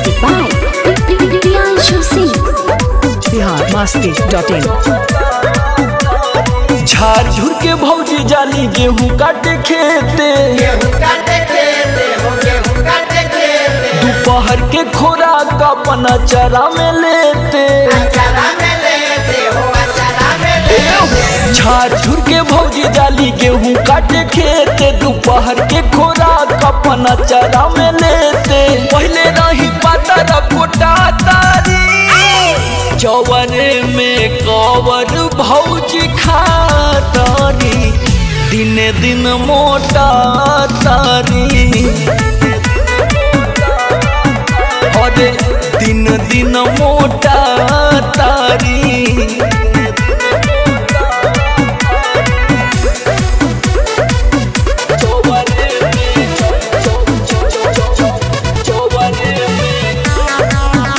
Music by Priyanshu Singh. Bihar Masti dot in झाड़ झुर के भौजी जाली गेहूं काटे खेते दोपहर के खोराक अपना चरा में लेते झाड़ झुर के भौजी जाली गेहूं काटे खेते दोपहर के खोराक अपना चरा में लेते पहले नहीं पता रपोटा तारी चौवरे में कवर भौजी खातारी दिन दिन मोटा तारी अरे दिन दिन मोटा तारी चौवरे में चौवरे में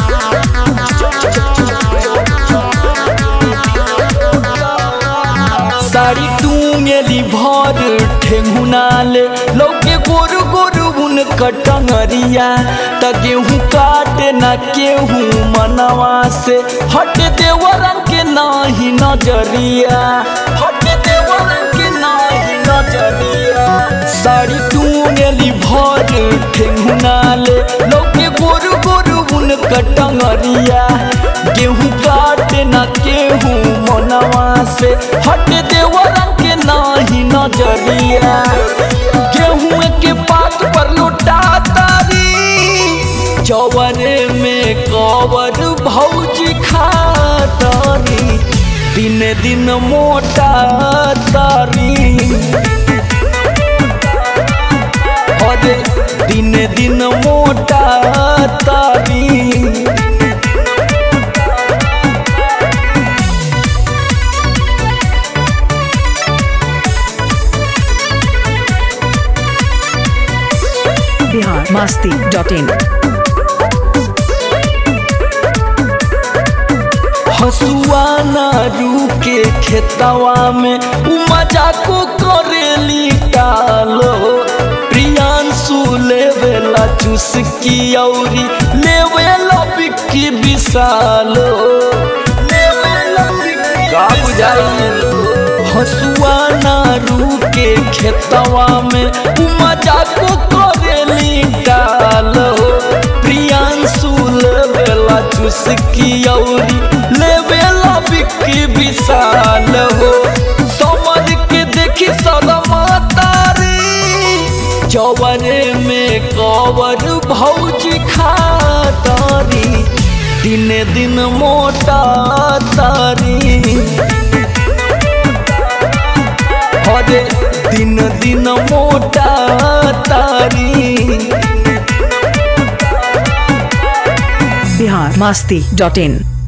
साड़ी टूंगेली भर ठेंगुनाले लौके गोरु गोरु उन कटंगरिया त गेहूं काटे न केहूं मनवा से हट देवरन के नाही नजरिया हट देवरन के नाही नजरिया साड़ी टूंगेली भर ठेंगुनाले लौके गोरु गोरु उन कटंगरिया गेहूं काटे न केहूं मनवा से हट देवरन के नाही नजरिया गेहूं के पात पर लुटा तारी चौवरे में कवर भौजी खातारी दिन दिन मोटा तारी अरे दिन दिन मोटा तारी बिहार मस्ती डॉट इन हसुआ ना रुके खेतवा में उ मजाको करेली टालो प्रियांशु लेवेला चुस्की औरी लेवेला बिक्की विशालो लेवेला बिक्की का बुझाइलो हसुआ ना रुके खेतवा में उ मजाको करेली टालो प्रियांशु लेवेला चुस्की औरी लेवेला बिक्की विशाल हो समझ के देखी सदमा तारी चौवरे में कवर भौजी खातारी दिन दिन मोटा तारी अरे दिन दिन मोटा तारी बिहार मस्ती डॉट इन